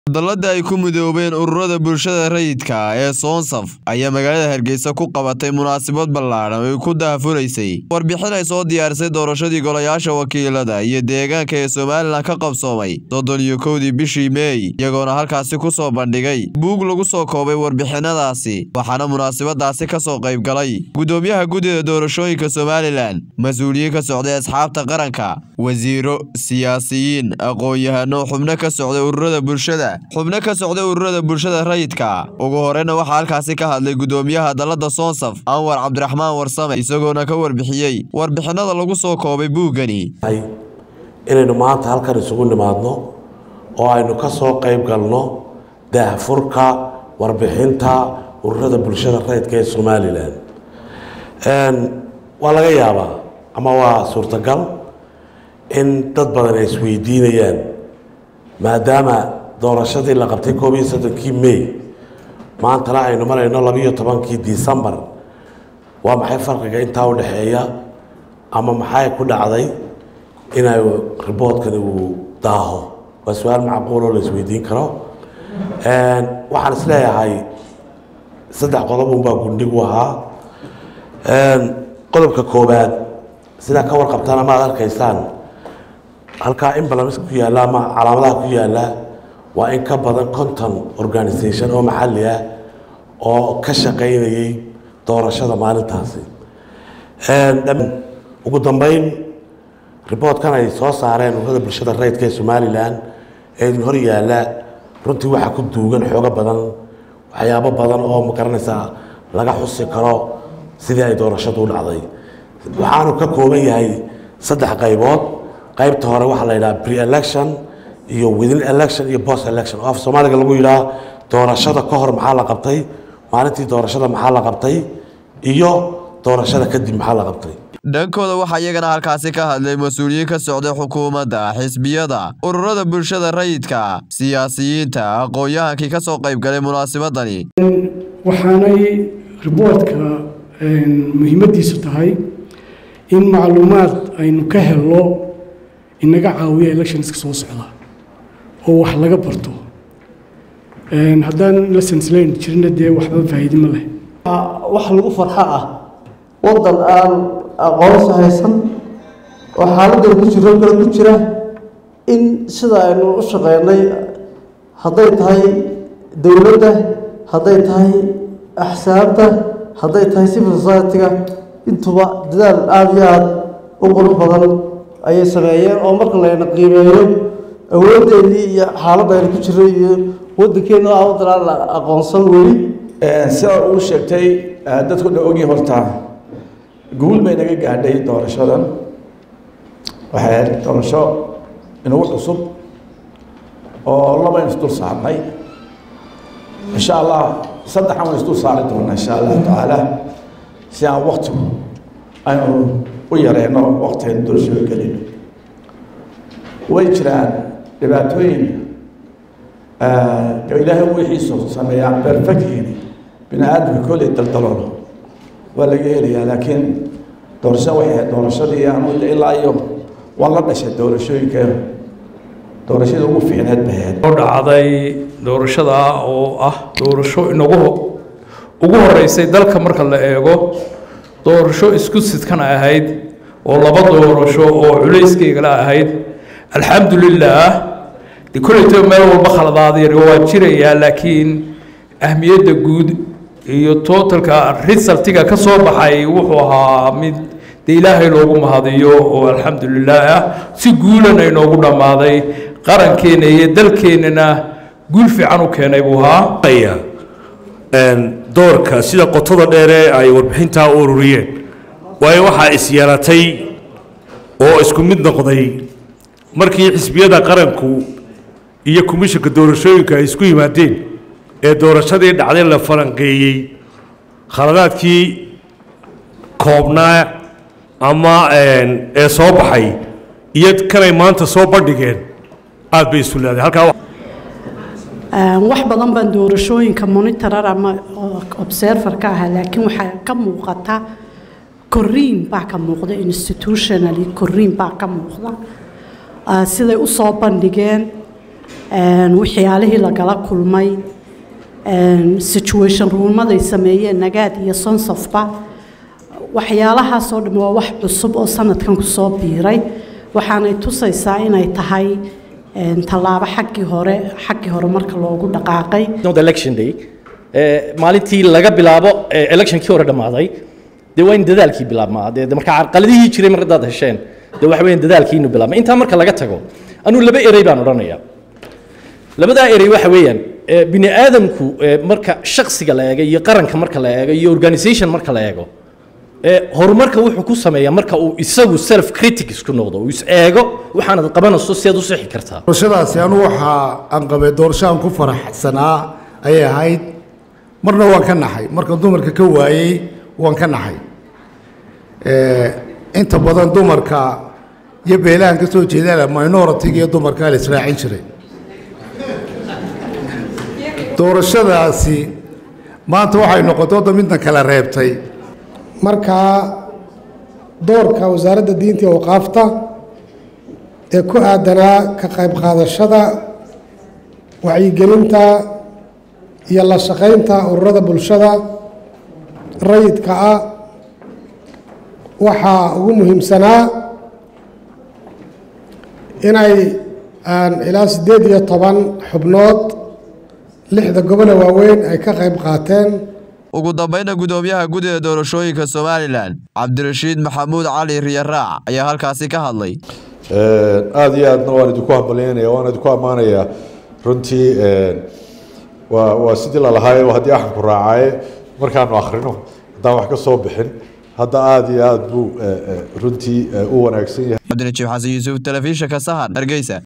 Hadallada ay ku midoobeen ururada bulshada rayidka ah ee Soonsaf ayaa magaalada Hargeysa ku qabatay munaasabad ballaaran oo ay ku daahfuraysay warbixin ay soo diyaarisay doorashadii golayaasha wakiilada iyo deegaanka ee Somalilan ka qabsoomay soddon iyo kowdii bishii Meey iyagoona halkaasi ku soo bandhigay buug lagu soo koobay warbixinadaasi waxaana munaasabadaasi ka soo qayb galay gudoomiyaha guddida doorashooyinka Somalilan mas-uuliyiin ka socday asxaabta qaranka wasiiro siyaasiyiin aqoon-yahano xubno ka socday ururada bulshada xubno ka socday ururada bulshada rayidka ugu horeyna waxaa halkaasi ka hadlay gudoomiyaha dalada soonsaf anwar cabdiraxmaan warsame isagoona ka warbixiyey warbixinada lagu soo koobay buuggani inaynu maanta halkan isugu nimaadno oo aynu ka soo qayb galno daahfurka warbixinta ururada bulshada rayidka ee somalilan waa laga yaabaa ama waa suurtagal in dad badan ay isweydiinayaan maadaama doorashadii la qabtay koob iyo soddonkii may maantana aynu marayno labiiyo tobankii decembar waa maxay farqiga intaa u dhexeeya ama maxay ku dhacday inay riboodkani uu daaho waa su-aal macquul oo la isweydiin karo waxaan isleeyahay saddex qodob unbaa gundhig u ahaa qodobka koowaad sidaa ka warqabtaan ama ad arkaysaan halkaa imbalans ku yaalla ama calaamadaha ku yaalla waa in ka badan conton organisation oo maxalli ah oo ka shaqaynayay doorashada maalintaasi ugu dambeyn riboodkan ay soo saareen ururada bulshada rayidka ee somalilan ee idin hor yaalla runtii waxaa ku duugan xoogo badan waxyaabo badan oo magaranaysaa laga xusi karo sidii ay doorashadu u dhacday waxaanu ka kooban yahay saddex qaybood qaybta hore waxaa la yidhaha pre-election iyo within election iyo post election oo af soomaaliga lagu yidhaha doorashada ka hor maxaa la qabtay maalintii doorashada maxaa la qabtay iyo doorashada kadib maxaa la qabtay dhankooda waxaa iyagana halkaasi ka hadlay mas-uuliyiin ka socday xukuumadda xisbiyada ururada bulshada rayidka siyaasiyiinta aqoon-yahankii ka soo qayb galay munaasabadani waxaanay riboodka muhiimaddiisu tahay in macluumaad aynu ka helno inaga caawiya electionska soo socda oo wax laga barto haddaan lessons learn jirna dee waxba faa'iidi ma leh wax lagu farxo ah waddan aan aqoonsi haysan oo xaaladdan ku jiro kale ku jira in sida aynu u shaqeynay hadday tahay dowladda hadday tahay axsaabta hadday tahay civil society-ga intuba dadaal aada iyo aada u qurux badan ayay sameeyeen oo marka layna qiimeeyo awoodeennii iyo xaaladda aynu ku jirro iyo waddankeena oo ah waddan aan la aqoonsan weli sida uu sheegtay dadku dha ogii horta guul bay naga gaadhay doorashadan waxay ahayd doorasho inagu cusub oo labaynu isdul saarnay insha allah saddexan waynu isdul saari doonaa insha allahu tacaala si aan wakti aynu u yareyno wakti aynu doorashada gelino way jiraan dhibaatooyin ilaahay wixiisu sameeyaan perfectini bini aadamka kolley daldaloolo waa laga helayaa laakiin doorashada waxay ahayd doorashadii anu ilaa iyo waa la dhashay doorashooyinka doorashada ugu fiicneed bay ahayd oo dhacday doorashada oo ah doorasho inagu ugu horeysay dalka marka la eego doorasho isku sidkana ahayd oo laba doorasho oo culayskeyga ahayd alxamdulilah de kolleyto meel walba khaladaadayar waa jirayaa laakiin ahmiyadda guud iyo totalka resultiga ka soo baxay wuxuu ahaa mid de ilaahay loogu mahadiyo oo alxamdulilah ah si guulana inoogu dhammaaday qarankeena iyo dalkeennana guul fiican u keenay buu ahaa doorka sida qotada dheere ay warbixintaa u ururiyeen waayo waxaa isyeelatay oo isku mid noqday markii xisbiyada qaranku iyo komishanka doorashooyinka ay isku yimaadeen ee doorashadii dhacday la falanqeeyey khaladaadkii koobnaa ama ee soo baxay iyo kanay maanta soo bandhigeen aad bay isu leedahay halkaa wax badan baan doorashooyinka monitorar ama observer ka ahaa laakiin waxaa ka muuqata koriin baa ka muuqda institutionally koriin baa ka muuqda siday u soo bandhigeen waxyaalihii lagala kulmay situation ruumaday sameeyeen nagaad iyo sonsofba waxyaalahaasoo dhan waa wax cusub oo sanadkan kusoo biiray waxaanay tusaysaa inay tahay tallaabo xaggii hore xaggii hore marka loogu dhaqaaqay election day maalintii laga bilaabo electionkii hore dhammaaday dee waa in dadaalkii bilaabmaa dee marka carqaladihii jiray mar haddaad hesheen dee waxa weeyaan dadaalkii inuu bilaabma intaa marka laga tago anuu laba erey baan odhanayaa labadaa erey waxa weeyaan bini aadamku marka shaksiga la eego iyo qaranka marka la eego iyo organisation marka la eego horumarka wuxuu ku sameeyaa marka uu isagu self critic isku noqdo uu is eego waxaanad qabanayso si aad u sixi kartaa doorashadaasi anu waxa aan qabay doorasho aan ku faraxsanaa ayay ahayd marna waan ka naxay marka dumarka ka waayey waan ka naxay inta badan dumarka iyo beelahan ka soo jeedana minoritiga iyo dumarka la israacin jiray doorashadaasi maanta waxay noqotay wadda midna kala reebtay markaa doorka wasaaradda diinta iyo awqaafta ee ku aadanaa ka qayb qaadashada wacyigelinta iyo la shaqaynta ururada bulshada rayidka ah waxaa ugu muhiimsanaa inay ilaa siddeed iyo toban xubnood lixda gobole waaweyn ay ka qayb qaateen ugu dambayna gudoomiyaha guddida doorashooyinka somalilan cabdirashiid maxamuud cali riyaraac ayaa halkaasi ka hadlay aada iyo aadna waan idinku hambalyaynaya waan idinku ammaanayaa runtii waa waa sidii lalahaaye haddii axanku raacaye markaanu akhrino haddaan wax ka soo bixin hadda aada iyo aada buu runtii u wanaagsan yahay cabdinajiib xasan yuusuf telefishinka sahan hargeysa